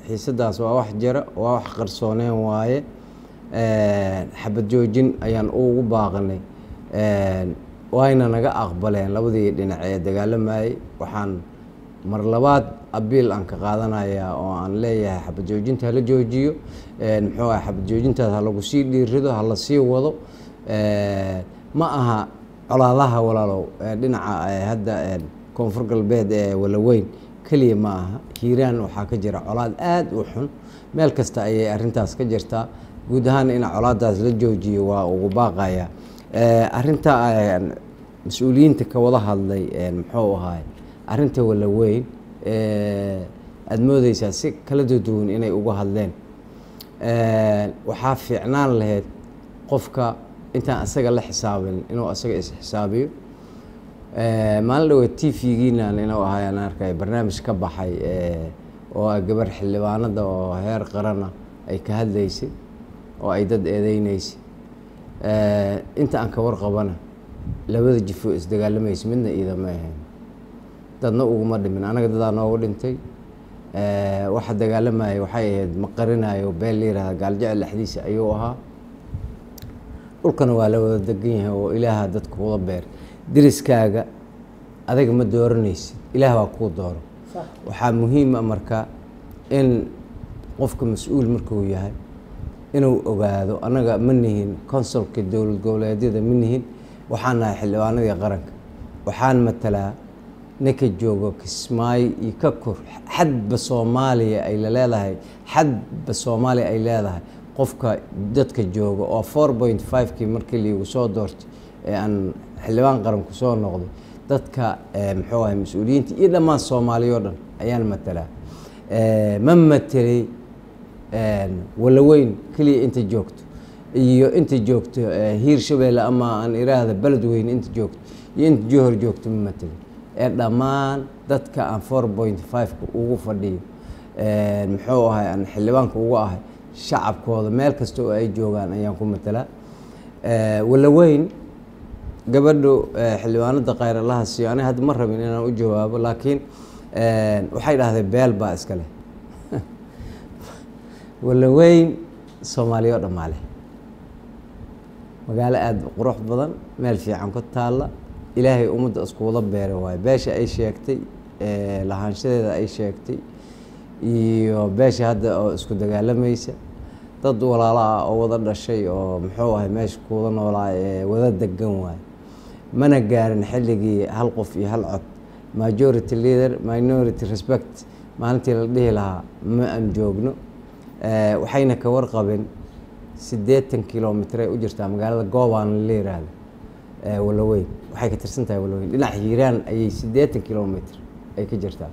xiisadaas waa wax jira waa wax qarsooneen waaye xabad joojin ayaan ugu baaqanay wayna naga aqbaleen labadii dhinac ee dagaalamayay waxaan mar labaad abiil aan ka qaadanayaa oo aan leeyahay xabad joojinta hala joojiyo muxuu ah xabad joojintaas ha lagu sii dhiirido ha la sii wado ma aha colaadaha walaalow dhinaca hadda koonfur galbeed ee walaweyn keliya ma aha hiiraan waxaa ka jira colaad aada u xun meel kasta ayay arintaas ka jirtaa guud ahaan in colaadaas la joojiyo waa ugu baaqaya arinta mas-uuliyiinta ka wada hadlay muxuu ahaay arinta walaweyn aada moodeysaa si kala duduwan inay uga hadleen waxaa fiicnaan lahayd qofka intaan asaga la xisaabin inuu asaga is-xisaabiyo maalin dhaweed t v-giinan inuu ahaayaan arkay barnaamij ka baxay oo ah gabar xildhibaanada oo heer qarana ay ka hadlaysay oo ay dad eedeyneysay inta aan ka warqabana labada jifo isdagaalamaysa midna iidama ahayn dadna uguma dhimin anaga dadaa noogu dhintay waxa dagaalamaya waxay ahayd ma qarinayo been la yihahda gaaljecel dhexdiisa ayuu ahaa dhulkana waa la wada degan yahay oo ilaaha dadka wada beer deriskaaga adaga ma dooranaysid ilaah baa kuu dooro waxaa muhiima marka in qofka mas-uul markuu yahay inuu ogaado annaga ma nihin consulka dowlad goboleedyada ma nihin waxaan nahay xildhibaanadii qaranka waxaan matalaa ninka joogo kismaayo iyo ka kor xadba soomaaliya ay la leedahay xadba soomaaliya ay leedahay qofka dadka jooga oo four point five-kii markii laigu soo doortay ee aan xildhibaan qaranku soo noqday dadka muxuu ahay mas-uuliyiinta iyo dhammaan soomaaliya o dhan ayaan matalaa ma matelay walaweyn keliya inta joogto iyo inta joogto hiir shabeelle ama aan iraahda beledweyne inta joogto iyo inta johor joogto ma matelay ee dhammaan dadka aan four point five-ka ugu fadhiyo muxuu ahay aan xildhibaanka ugu ahay shacabkooda meel kasta oo ay joogaan ayaan ku matalaa walaweyn gabadhu xildhibaanada khayralaha siiyo aniga hadda ma rabin inaan u jawaabo laakiin waxay dhahdeen beel baa iska leh walaweyn soomaaliya oo dhammaa leh magaalo aada qurux badan meel fiican ku taalla ilaahay ummadda isku wada beera waayo beesha ay sheegtay lahaanshadeeda ay sheegtay iyo beesha hadda oo isku dagaalamaysa dad walaalo ah oo wada dhashay oo muxuu ahay meesha kuwada noolaa ee wada degan waayo mana gaarin xilligii hal qof iyo hal cod majority leader minority respect maalintii la dhihi lahaa ma aan joogno waxayna ka warqabeen siddeetan kilomitr ay u jirtaa magaalada goobaan la yiraahdo walaweyn waxay ka tirsan tahay walaweyn dhinaca hiiraan ayay siddeetan kilomitr ay ka jirtaa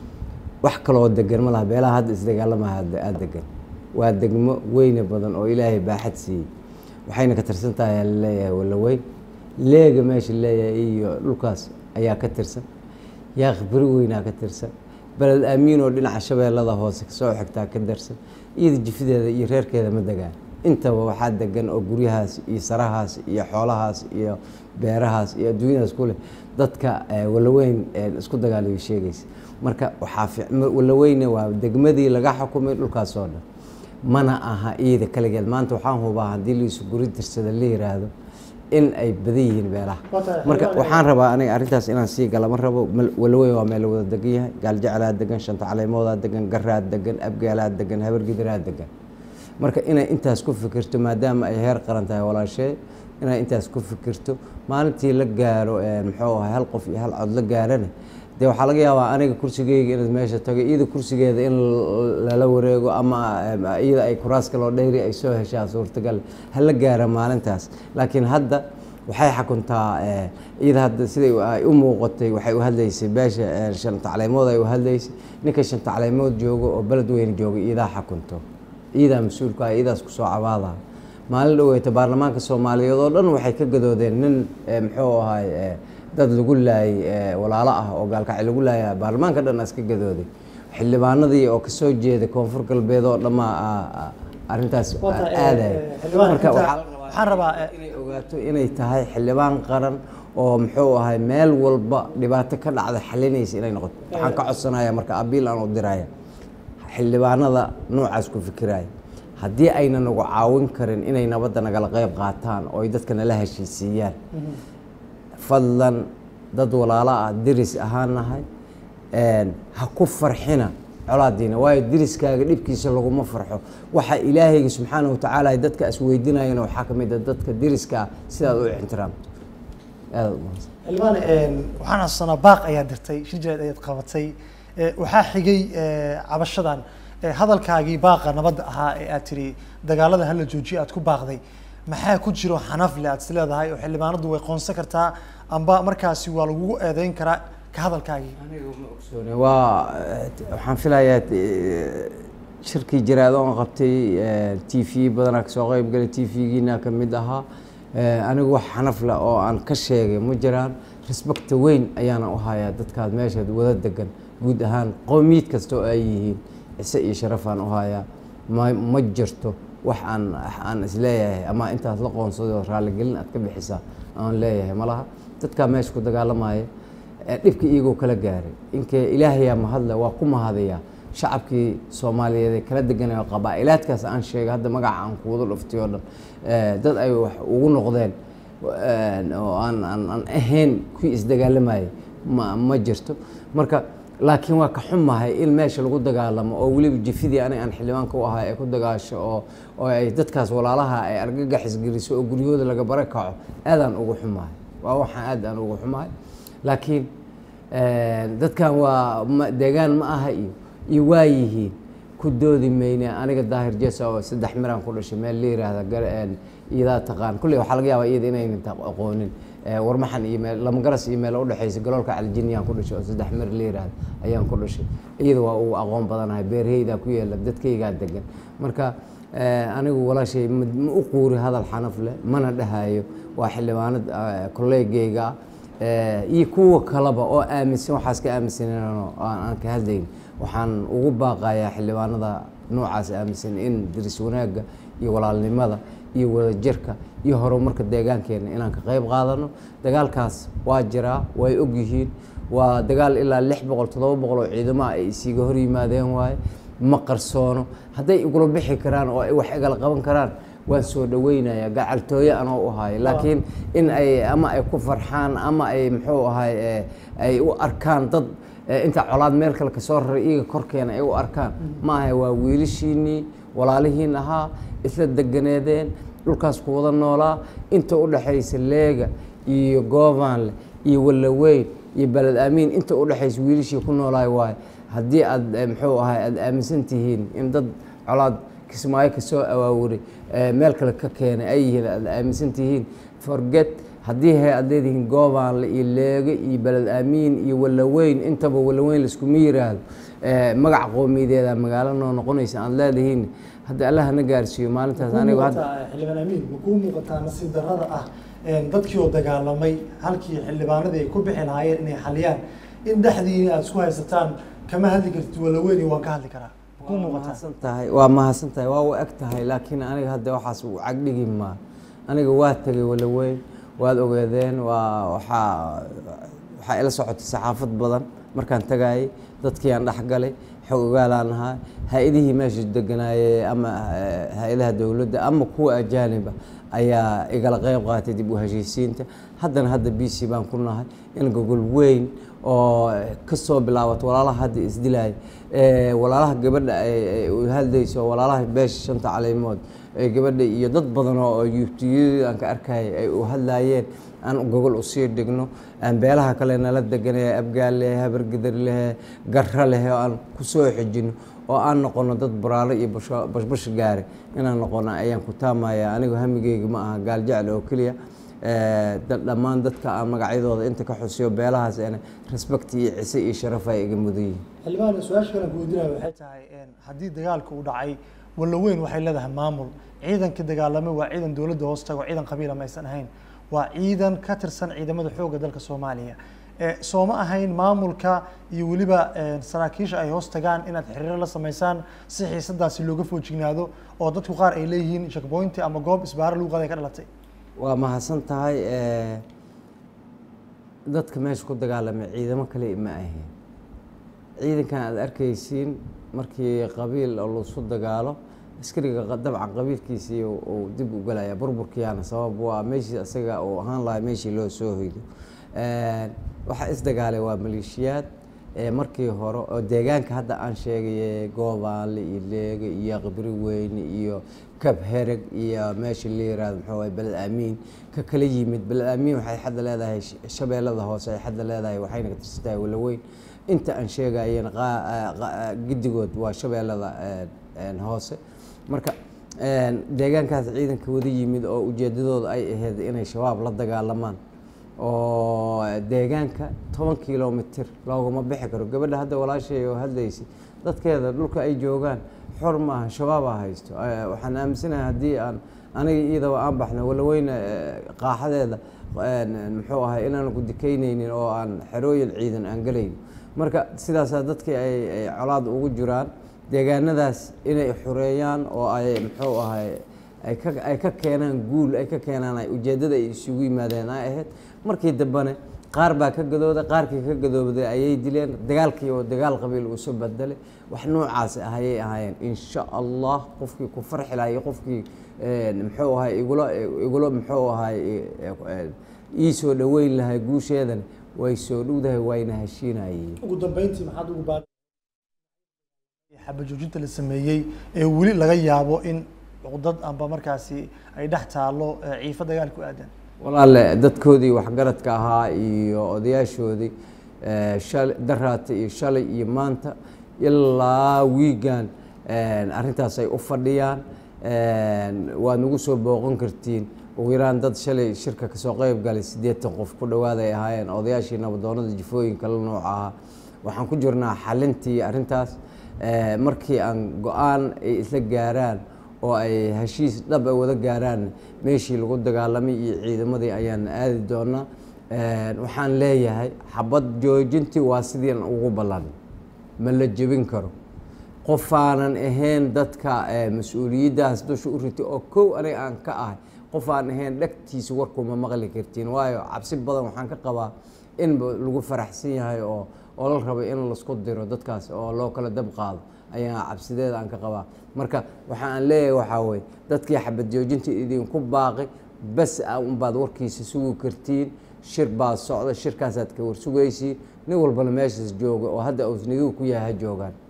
wax kaloo degan ma laha beelaha hadda isdagaalamaha aada degan waa degmo weyne badan oo ilaahay baaxad siiyey waxayna ka tirsan tahay laleeyahay walaweyn leega meesha leeyahay iyo dhulkaas ayaa ka tirsan yaaq beri weynaa ka tirsan beled aamiin oo dhinaca shabeellada hoose kasoo xigtaa ka darsan iyada jifideeda iyo reerkeeda ma degaan intaba waxaa degan oo guryahaas iyo sarahaas iyo xoolahaas iyo beerahaas iyo adduunyadaas ku leh dadka walaweyn isku dagaalayo sheegaysa marka waxaa walaweyne waa degmadii laga xukumay dhulkaas oo dhan mana aha iyada kaligeed maanta waxaan hubaa haddii laisu guri tirsada la yiraahdo in ay badan yihiin beelaha marka waxaan rabaa aniga arrintaas inaan sii gala ma rabo walaweyn waa meel wada degan yahay gaaljeclaa degan shanta caleemoodaa degan garaa degan abgaalaa degan habargidaraa degan marka inay intaas ku fikirto maadaama ay heer qaran tahay walaashee inay intaas ku fikirto maalintii la gaaro muxuu ahay hal qof iyo hal cod la gaarana dee waxaa laga yaabaa aniga kursigeyga inaad meesha tago iyada kursigeeda in lala wareego ama iyada ay kuraas kaloo dheyri ay soo heshaa suurtagal hala gaara maalintaas laakiin hadda waxay xakuntaa iyada hadda siday ay u muuqatay waxay u hadlaysay beesha shanta caleemood ay u hadlaysay ninka shanta caleemood joogo oo beled weyne jooga iyadaa xakunto iyadaa mas-uulka ah iyadaas kusoo cabaada maalin dhaweyta baarlamaanka soomaaliyeed oo dhan waxay ka gadoodeen nin muxuu ahay dad lagu laayay walaalo ah oo gaalkacay lagu laaya baarlamaanka dhan iska gadooday xildhibaanadii oo kasoo jeeday koonfur galbeed oo dhammaa arrintaas aadaya marka waxaan rabaa inay ogaato inay tahay xildhibaan qaran oo muxuu ahay meel walba dhibaato ka dhacda xalinaysa inay noqoto waxaan ka codsanaya marka abiil aan u diraya xildhibaanada noocaas ku fikiraya haddii ayna nagu caawin karin inay nabadda nagala qeyb qaataan oo ay dadka nala heshiisiiyaan fadlan dad walaalo ah deris ahaan nahay ha ku farxina colaadiina waayo deriskaaga dhibkiisa laguma farxo waxa ilaahayga subxaana watacaala ay dadka isweydiinayana waxaa ka mid a dadka deriskaa sidaad u ixtiraamto aada u mahadsan xildhibaan waxaan xasuusanaa baaq ayaa dirtay shir jireed ayaad qabatay waxaa xigay cabashadan hadalkaagii baaqa nabadda ahaa ee aad tiri dagaalada hala joojiyo aad ku baaqday maxaa ku jiro xanafle aad is leedahay oo xildhibaanadu way qoonsan kartaa amba markaasi waa lagugu eedeyn karaa ka hadalkaagii waa waxaan filayaa shirkii jiraad oon qabtay t v badanaa kasoo qeyb galay t v-giina ka mid ahaa anigu wax xanafle oo aan ka sheegay ma jiraan respecta weyn ayaana u hayaa dadkaad meeshaad wada degan guud ahaan qowmiyad kasta oo ay yihiin cise iyo sharafaan u hayaa ma ma jirto wax aan aan isleeyahay ama intaad la qoonsado raalligelin aad ka bixisaa aan leeyahay malaha dadkaa meesha ku dagaalamaya dhibka iyagoo kala gaaray inkee ilaahayaa mahadle waa ku mahadayaa shacabkii soomaaliyeed ee kala deganaya qabaa-ilaadkaas aan sheegay hadda magaca aan kuwada dhuftay oo dhan dad ay wax ugu noqdeen oo aan aan aan ahayn kuwii isdagaalamayay ma ma jirto marka laakiin waa ka xumahay in meesha lagu dagaalamo oo weliba jifidii aniga aan xildhibaanka u ahay ay ku dagaasho oo oo ay dadkaas walaalaha ay argagaxis geliso oo guryahooda laga bara kaco aadaan ugu xumahay waa waxaan aad aan ugu xumahay laakiin dadkan waa ma deegaan ma aha iyo iyo waa yihiin ku doodi mayne aniga daahir jesa oo saddex miraan ku dhashay meel la yiraahda iyadaa taqaan kulley waxaa laga yaabaa iyada inaynan aqoonin warmaxan iyo meel lamagaras iyo meel udhexaysa galoolka caljiniyaan ku dhashay oo saddex mir la yiraahda ayaan ku dhashay iyada waa ugu aqoon badanahay beerheydaa ku yeela dadkaygaa degan marka anigu walaashay ma u quuri hadal xanaf leh mana dhahayo waa xildhibaanad kolleegayga iyo kuwa kaleba oo aaminsan waxaas ka aaminsanano aan ka hadlayn waxaan ugu baaqayaa xildhibaanada noocaas aaminsan in diris wanaagga iyo walaalnimada iyo wadajirka iyo horumarka deegaankeena inaan ka qayb qaadano dagaalkaas waa jiraa way ogyihiin waa dagaal ilaa lix boqol toddoba boqol oo ciidamaha ay isiga hor yimaadeen waaye ma qarsoono hadday igula bixi karaan oo ay wax igala qaban karaan waan soo dhaweynaya gacaltooye anoo u hayo laakiin in ay ama ay ku farxaan ama ay muxuu ahay ay u arkaan dad inta colaad meel kale kasoo raray iyaga korkeena ay u arkaan ma ahay waa wiilashiinii walaalihiin ahaa isla deganeedeen dhulkaas ku wada noolaa inta u dhexaysa leega iyo goobaanle iyo wallaweyn iyo beled aamiin inta u dhexaysa wiilashii ku noolaay waayo haddii aad muxuu ahay aada aaminsan tihiin in dad colaad kismaayo kasoo awaawuray meel kale ka keenay ay yihiin aada aaminsan tihiin forget haddii he aad leedihiin goobaanle iyo leege iyo beled aamiin iyo wallaweyn intaba wallaweyn laiskuma yiraahdo magac qoomiyadeeda magaalo noo noqonaysa aad leedihiin hadda allah na gaarsiiyo maalintaas anigu xildhibaan amiin ma kuu muuqataa nasiib darrada ah dadkii oo dagaalamay halkii xildhibaanadii ay ku bixi lahaayeen inay xaliyaan in dhexdiina aada isku haysataan kama hadli kartid walaweyn waan ka hadli karaa ma kuu muuqataa mahadsan tahay waa mahadsan tahay waa u eg tahay laakiin aniga hadda waxaas u cagdhigi maa aniga waa tegay walaweyn waad ogeedeen waa waxaa waxaa ila socotay saxaafad badan markaan tagayay dadkii aan dhexgalay xog ogaalaan ahaa hay-adihii meesha deganaayey ama hay-adaha dowladda ama kuwa ajaaniba ayaa igala qeyb qaatay dib u heshiisiinta haddana hadda b c baan ku nahay in gogol weyn oo kasoo bilaabato walaalaha hadda isdilaaya walaalaha gabadha u hadlayso walaalaha beesha shanta caleimood gabadha iyo dad badan oo yuubtiyada aan ka arkayay ay u hadlaayeen aan gogol usii dhigno aan beelaha kale nala deganay abgaal leh habargedar leh garra leh oo aan kusoo xijino oo aan noqono dad baraalo iyo bashbash gaare inaan noqono ayaan ku taamaya anigu hamigeyga ma aha gaal jecel oo keliya dhammaan dadka aan magacyadooda inta ka xusiyo beelahaas ena respect iyo cise iyo sharaf ay iga mudan yihin xildhibaan su-aasha kale ku weydiinaya waxay tahay haddii dagaalka uu dhacay wallaweyn waxay leedahay maamul ciidankii dagaalamay waa ciidan dowladda hoos tago ciidan qabiila ma aysan ahayn waa ciidan ka tirsan ciidamada xoogga dalka soomaaliya sooma ahayn maamulka iyo weliba saraakiisha ay hoos tagaan inaad xiriiro la sameysaan si xiisadaasi looga foojignaado oo dadku qaar ay leeyihiin shakboynti ama goob isbaaro lagu qaaday ka dhalatay waa mahadsan tahay dadka meesha ku dagaalamay ciidamo kale ma ahayn ciidankan aada arkaysiin markii qabiil oo laisu dagaalo askariga qa- dabcan qabiilkiisii uu- uu dib u galaya burburkiyaana sabab waa meeshii isaga uu ahaan lahaa meeshii loo soo hoydo waxaa isdagaalay waa maleeshiyaad ee markii hore oo deegaanka hadda aan sheegay goobaanle iyo leege iyo qibri weyne iyo kab hereg iyo meesha la yiraahdo muxuu ahay beled aamiin ka kala yimid beled aamiin waxay xadda leedahay sh- shabeellada hoose ay xadda leedahay waxayna ka tirsan tahay walaweyn inta aan sheegayeen qaa- aa- qa- giddigood waa shabeellada een, een, hoose marka een, deegaankaas ciidanka wada yimid oo ujeedadooda ay ahayd inay shabaab la dagaalamaan oo deegaanka toban kilomitir looguma bixi karo gabadha hadda walaashay oo hadlaysay dadkeeda dhulka ay joogaan xor maaha shabaabaa haysto Eh, waxaan aaminsanahay haddii aan aniga iyadaba aan baxno walaweyne eh, qaaxadeeda een, muxuu ahay inaan ku dikaynaynin oo aan xerooyin ciidan aan gelayn marka sidaasaa dadkii ay ay colaad ugu jiraan deegaanadaas inay xoreeyaan oo ay muxuu ahay ay ka ay ka keenaan guul ay ka keenaan ay ujeeddada ay isugu yimaadeen ay ahayd markii dambene qaar baa ka gadooday qaarkii ka gadoobday ayay dileen dagaalkii oo dagaal qabiil uu soo bedelay wax noocaas ah ayay ahaayeen insha allah qofkii ku farxi lahaa iyo qofkii een, muxuu ahay igula igula muxuu ahay ii soo dhoweyn lahay guusheedana way soo dhowdahay wayna heshiinayeen ugu dambeyntii maxaad ugu baaqi xaba joojinta la sameeyey ee weli laga yaabo in cuqdad amba markaasi ay dhex taalo ee ciifo dagaal ku aadan walaale dadkoodii waxgaradka ahaa iyo odayaashoodii eh, shal daraata iyo shalay iyo maanta ilaa wiigan arrintaas ay u fadhiyaan waad nagu soo booqan kartiin ugu yaraan dad shalay shirka kasoo qeyb galay siddeetan qof ku dhowaad ay ahaayeen odayaashii nabadoonada jifooyinka la nooca ahaa waxaan ku jirnaa xalintii arrintaas Eh, markii aan go-aan ay isla gaaraan oo ay heshiis dhab ay wada gaaraan meeshii lagu dagaalamay iyo ciidamadii ayaan aadi doonaa Eh, waxaan leeyahay xabad joojintii waa sidiin ugu ballan ma la jebin karo qofaanan ahayn dadka eh, mas-uuliyaddaas dusha u ritay oo kow aniga aan ka ahay qof aan ahayn dhegtiisa warkuma maqli kartiin waayo cabsi badan waxaan ka qabaa in ba lagu faraxsan yahay oo oo la rabo in laisku diro dadkaas oo loo kala dab qaado ayaa cabsideeda aan ka qabaa marka waxa aan leeyahay waxaa weye dadkii xabad joojinta idinku baaqi bas a unbaad warkiisa sugi kartiin shir baad socda shirkaasaad ka warsugaysiin nin walbana meeshaas jooga oo hadda ausnigiu ku yahay ha joogaan